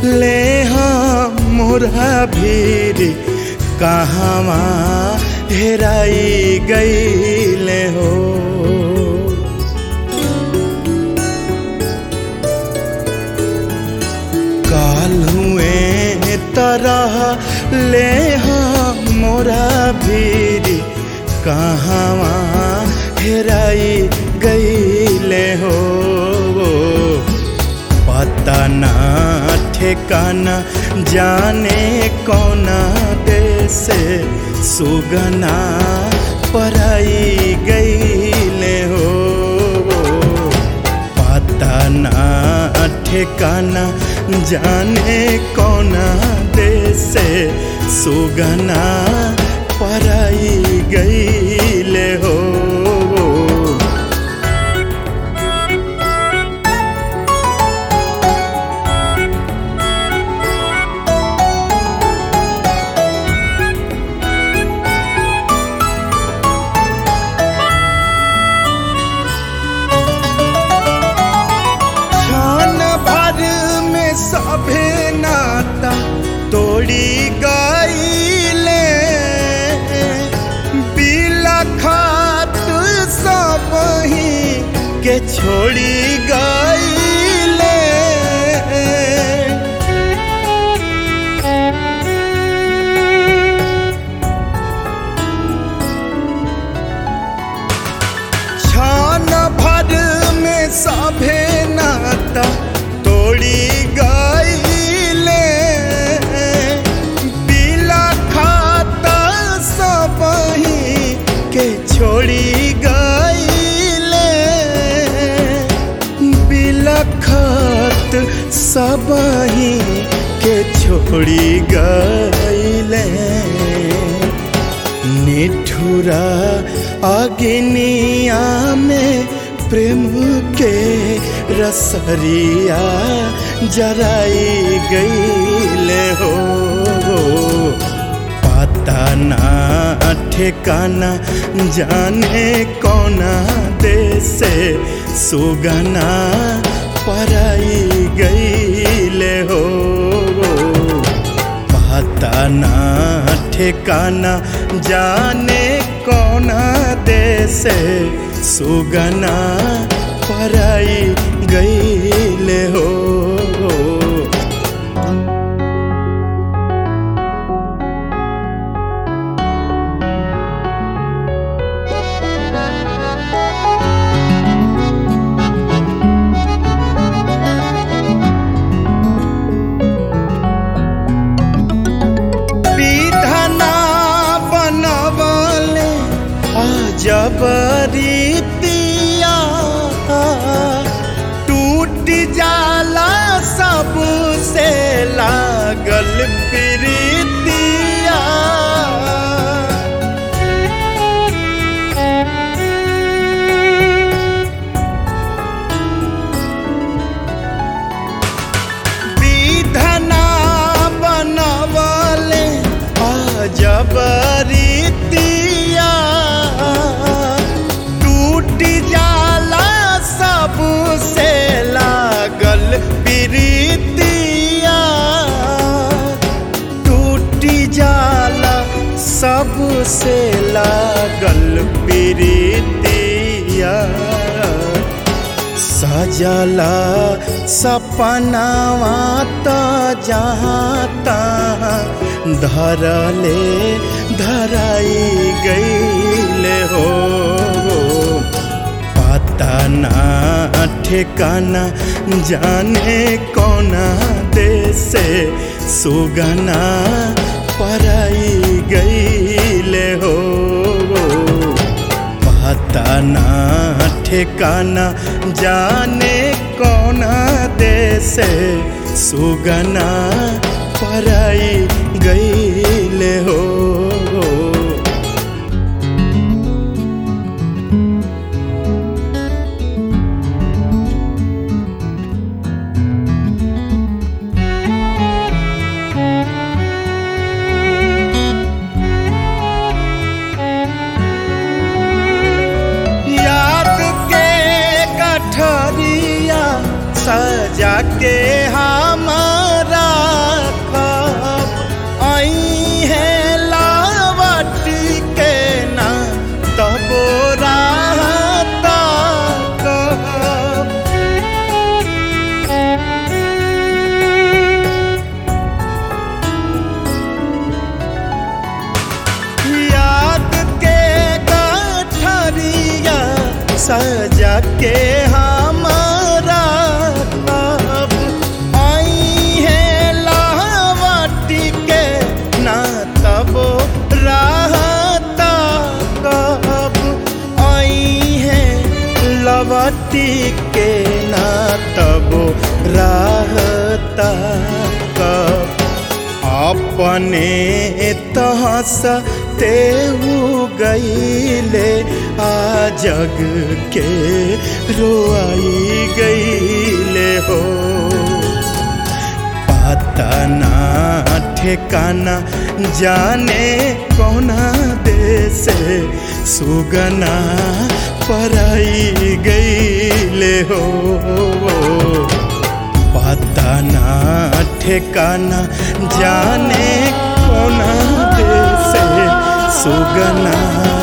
ले हम मोरा भीरी कहवा हेराई गईले हो काल हुए तरह ले हम मोरा भीरी कहवा हेराई गईले हो पता ना ठिकाना जाने कौना देश सुगना पराई गईले हो पता ना ठिकाना जाने कौना देश सुगना पराई गईले हो क्षण भर में सभे नाता तोड़ी गईले बिलखत सब ही के छोड़ी गईले क्षण भर में सभे नाता तोड़ी गईले बिलखत सब ही के छोड़ी गईले बिलखत सब ही के छोड़ी गईले निठुरा अग्निया में प्रेम के रसरिया जराई गईले हो पता ना ठिकाना जाने कौना देश सुगना पराई गईले हो पता ना ठिकाना जाने कौना देश सुगना पराई गईले हो विधना बनवले अजबरीतिया टूट जाला सबसे लागल प्रीतिया विधना बनवले अजबरीतिया टूट जाला सबसे लागल प्रीतिया टूट जाला सबसे लागल प्रीतिया सजला सपनावा त जहाँ तहाँ धरले धराई गईले हो पता ना ठिकाना जाने कौना देश सुगना पराई गईले हो पता ना ठिकाना जाने कौना देश सुगना पराई गईले हो याद के गठरिया सजा के हमारा के हमारा अब आई है लावटी के ना तब रहता कब आई है लवटी के ना तब रहता कब अपने तहस तेहू गईले आ जग के रोआई गईले हो पता ना ठिकाना जाने कौना देश सुगना पराई गईले हो पता ना ठिकाना जाने कौना देश सुगना